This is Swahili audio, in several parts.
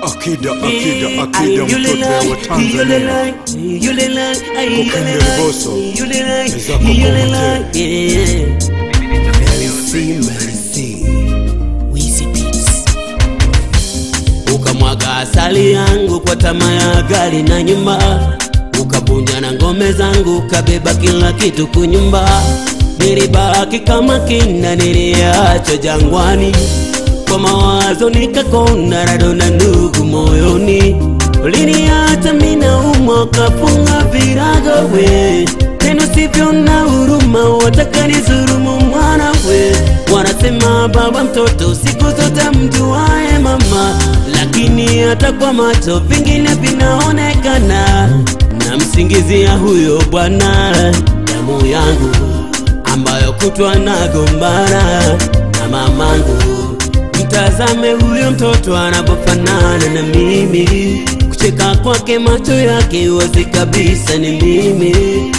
Akida, akida, akida, mtoto wa Tanzania. Kokende Liboso, Ezako Kokote. ukamwaga asali yangu kwa tamaa ya gari na nyumba, ukavunja na ngome zangu, ukabeba kila kitu kunyumba. Nilibaki kama kinda niliacha jangwani, kwa mawazo nikakona rado na ndugu moyoni. Uliniacha mina umwa, ukafunga virago we tena sivyo na huruma, wataka nizulumu mwana we. Wanasema baba mtoto siku zote mjuae mama, lakini hata kwa macho vingine vinaonekana. Namsingizia huyo bwana damu yangu ambayo kutwa nagombana na mamangu. Mtazame huyo mtoto anapofanana na mimi, kucheka kwake macho yake wazi kabisa ni mimi.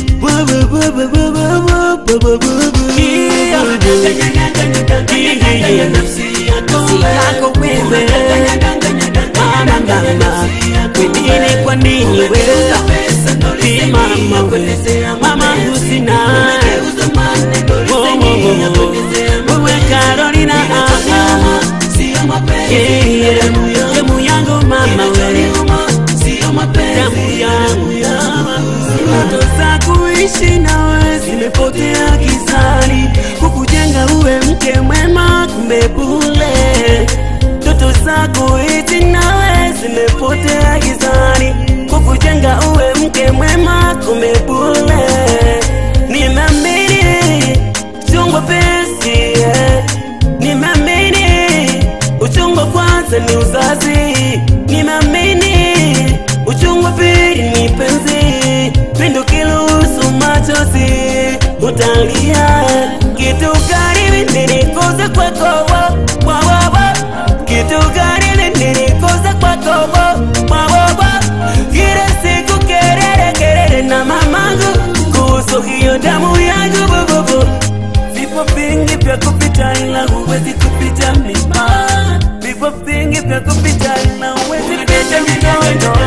yako wewe mama mama kwengine kwa nini wewe Ti mama wewe mama husina Oh, oh, oh, oh. wewe Carolina ah, ah. Yeah, yeah. damu yangu mama wewe damu yangu ndoto za kuishi nawe zimepotea gizani, kukujenga uwe mke mwema, kumbe bule. Ndoto za kuishi nawe zimepotea gizani, kukujenga uwe mke mwema, kumbe bule. Nimeamini chungwa penzi, yeah. nimeamini uchungu wa kwanza ni uzazi, nimeamini uchungu wa pili ni penzi, pendo kiluhusu machozi utalia. Kitu gani nilikosa kwako wa, wa, wa, wa. Kitu gani nilikosa kwako wa, wa, wa, wa. Kila siku kelele kelele na mamangu kuhusu hiyo damu yangu bububu Vipo vingi vya kupita ila huwezi kupita mima. Vipo vingi vya kupita ila huwezi kupita mikono.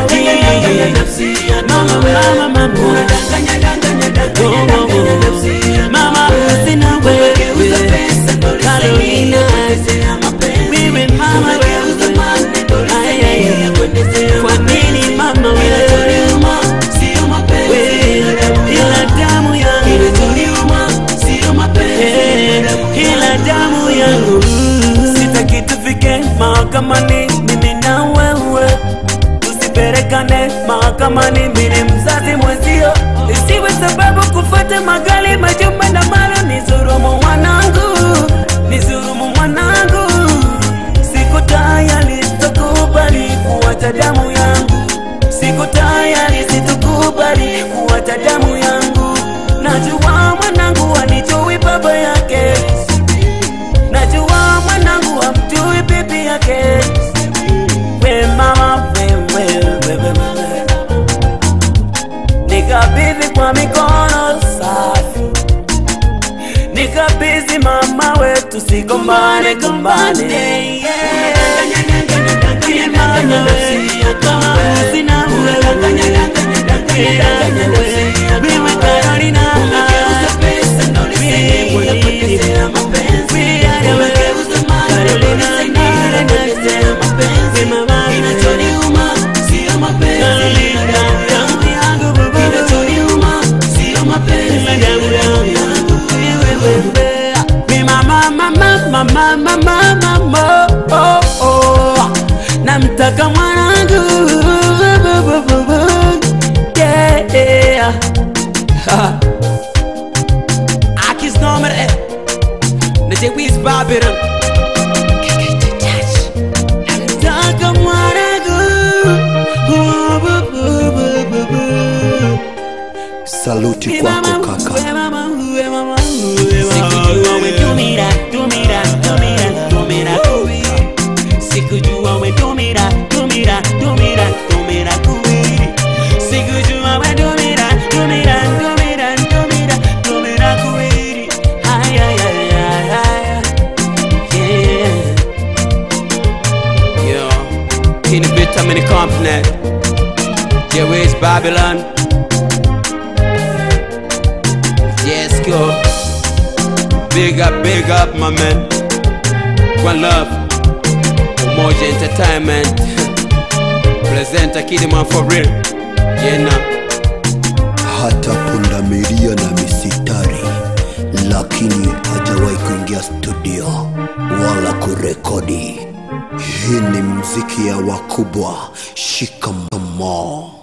Mama, mama, mama. Oh, oh, oh. Mama, sina wewe. Carolina. Wewe mama wewe. Ay, ay, ay. Kwa nini mama wewe? Wewe, ila damu yangu Eh, ila damu yangu sitaki tufike mahakamani mimi na wewe tusiperekane mahakamani mimi mzazi mwenzio isiwe sababu kufuata magali majumba na mara nizurumu mwanangu nizurumu mwanangu siko tayari sitakubali kuwacha damu yangu siko tayari sitakubali kuwacha damu yangu najua mwanangu anijui baba yake najua mwanangu amjui bibi yake we mama we, we, we, we, we. nikabidhi kwa mikono safi nikabidhi mama wetu sigombane gombane Imana we, kama sina wewe. Wewe Carolina, wewe Mwalili, wewe Adawe, Carolina, wewe mama, Carolina, damu yangu bubu, damu yangu, wewe wewe. We mama, mama, mama, mama, mama, oh, oh. namtaka mwanangu bu, bu, bu, bu. yeah. Ha. Akis nummer eh. Na je wis babiram. Namtaka mwanangu bu, bu, bu, bu, bu, bu. Saluti We kwako mama, kaka. we mama, we mama, we mama. Sikujua we tumira, tumira, tumira, tumira kuwiri. Sikujua we tumira, tumira, tumira, tumira kuwiri. Sikujua we tumira, tumira, tumira, tumira, tumira kuwiri. Ay, ay, ay, ay, ay. Yeah. Yo, in the Swampnet, Jewish Babylon. Yes, go. Big up, big up, my man. One love. Umoja Entertainment. Presenter Kidman for real. Yeah, now. hata pundamilia na misitari, lakini hajawahi kuingia studio wala kurekodi. Hii ni mziki ya wakubwa. Shikamoo.